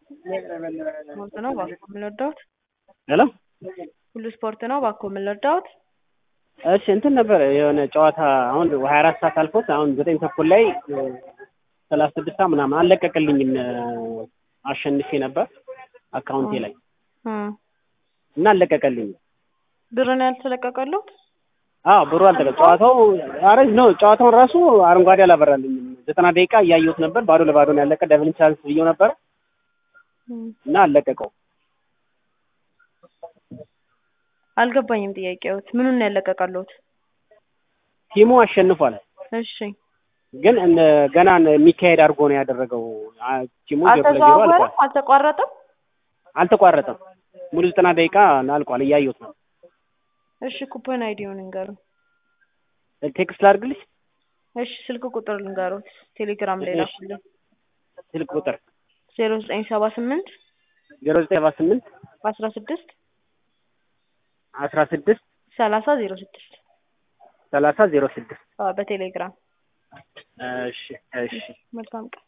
ስፖርት ነው እባክዎ ምን ልርዳዎት? ሄሎ ሁሉ ስፖርት ነው እባክዎ ምን ልርዳዎት? እሺ እንትን ነበር የሆነ ጨዋታ አሁን ሀያ አራት ሰዓት አልፎት አሁን ዘጠኝ ተኩል ላይ ሰላሳ ስድስት ሰዓት ምናምን አልለቀቅልኝም አሸንፌ ነበር አካውንቴ ላይ እም እና አልለቀቀልኝም። ብር ነው ያልተለቀቀልዎት? አዎ ብሩ አልተለቀ ጨዋታው ኧረ ነው ጨዋታውን ራሱ አረንጓዴ አላበራልኝም። ዘጠና ደቂቃ እያየሁት ነበር ባዶ ለባዶ ነው ያለቀ ደብል ቻንስ ብዬው ነበር እም እና አልለቀቀው አልገባኝም ጥያቄዎት ምኑን ነው ያለቀቀልዎት? ቲሙ አሸንፏል እሺ ግን እነ ገና የሚካሄድ አድርጎ ነው ያደረገው አ- ቲሙ ዜሮ ለዜሮ አልቋል። አልተዘዋወረም አልተቋረጠም? አልተቋረጠም ሙሉ ዘጠና ደቂቃ አልቋል እያየሁት ነው። እሺ ኩፖን አይዲውን ይንገሩኝ። ቴክስት ላድርግልሽ እሺ ስልክ ቁጥር ልንገሩት ቴሌግራም ላይ እሺ። ላኩልኝ። ስልክ ቁጥር ዜሮ ዘጠኝ ሰባ ስምንት ዜሮ ዘጠኝ ሰባ ስምንት አስራ ስድስት አስራ ስድስት ሰላሳ ዜሮ ስድስት ሰላሳ ዜሮ ስድስት አዎ በቴሌግራም እሺ እሺ መልካም ቀን